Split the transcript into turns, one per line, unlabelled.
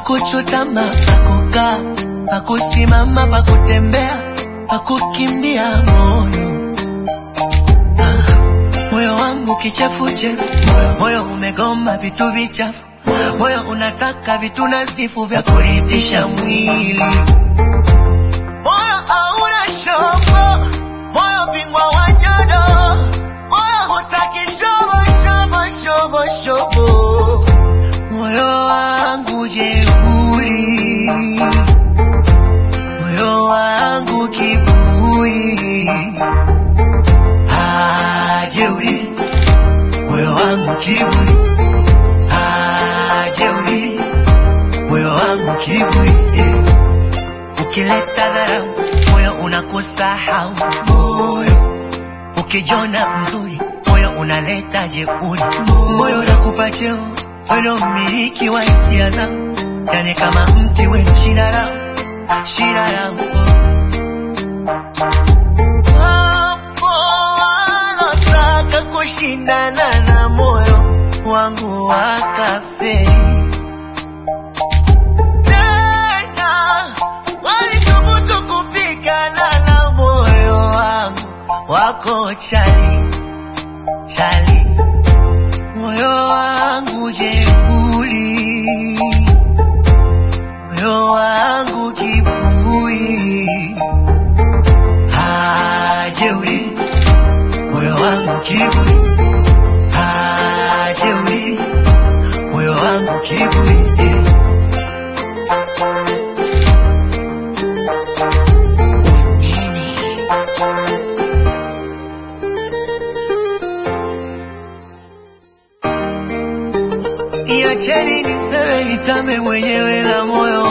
pakuchutama, pakukaa, pakusimama, pakutembea, pakukimbia moyo ah, moyo wangu kichefuchefu, moyo umegoma vitu vichafu, moyo unataka vitu nadhifu vya kuridhisha mwili. Moyo hauna shobo, moyo bingwa wa nyodo, moyo hutaki shobo shobo shobo shobo, moyo wangu jeuri, moyo wangu kiburi, ah jeuri, moyo wangu kiburi, ah jeuri, moyo wangu kiburi, yeah. Ukileta dharau moyo unakusahau, moyo ukijona mzuri moyo unaleta jeuri, moyo unakupa cheo weno mmiliki wa hisia zangu, yani kama mti wenu shina lao shina lao Wapo walotaka kushindana na moyo wangu wakafeli tena walithubutu kupigana na moyo wangu wako chali chali, moyo wangu jeuri, moyo wangu kiburi, ah jeuri, moyo wangu kiburi, ah jeuri, moyo wangu kiburi yeah. Iacheni niseme nitame mwenyewe na moyo